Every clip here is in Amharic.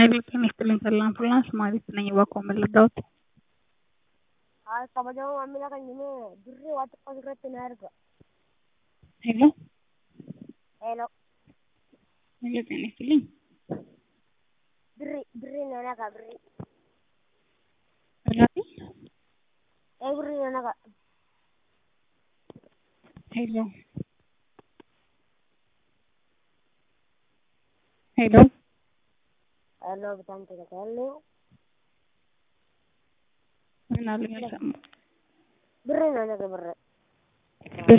ኃይሌ ጤና ይስጥልኝ ተድላ አምቡላንስ ማሪት ነኝ እባክዎ ምን ልርዳዎት? Haa kabajamoo maamila keenya dirree waa xiqqoo irratti na erga. ሄሎ Hello. ኃይሌ ጤና ይስጥልኝ Birrii birrii na naqa birrii. ኃላፊ Ee birrii na naqa. ሄሎ ሄሎ Hello bitaan tika hello. ምን አሉኝ አልሰማሁም Birrii na naqa birrii. ብር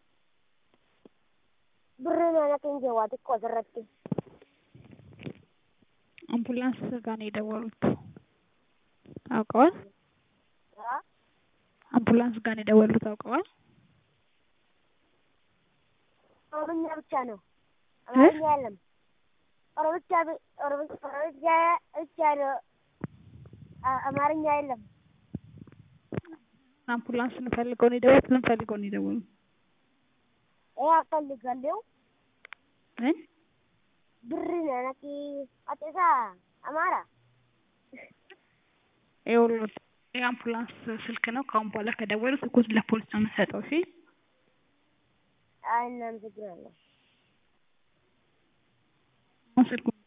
Birrii na naqa inje waa xiqqoo irratti. አምቡላንስ ጋር ነው የደወሉት አውቀዋል? Haa አምቡላንስ ጋር ነው የደወሉት አውቀዋል? ኦሮምኛ ብቻ ነው። አማርኛ የለም። ኦሮምኛ ብ- ኦሮም- ኦሮምኛ ብቻ ነው። አ- አማርኛ የለም። አምቡላንስ እንፈልገው ነው የደወሉት ምን ፈልገው ነው የደወሉት? Ee አፈልጋለሁ ምን birrii na naqi ati isaa amaara. ይኸውልዎት የአምቡላንስ ስልክ ነው ከአሁን በኋላ ከደወሉ ስልኩን ለፖሊስ ነው የምንሰጠው እሺ አይ እናመሰግናለሁ። አሁን ስልኩን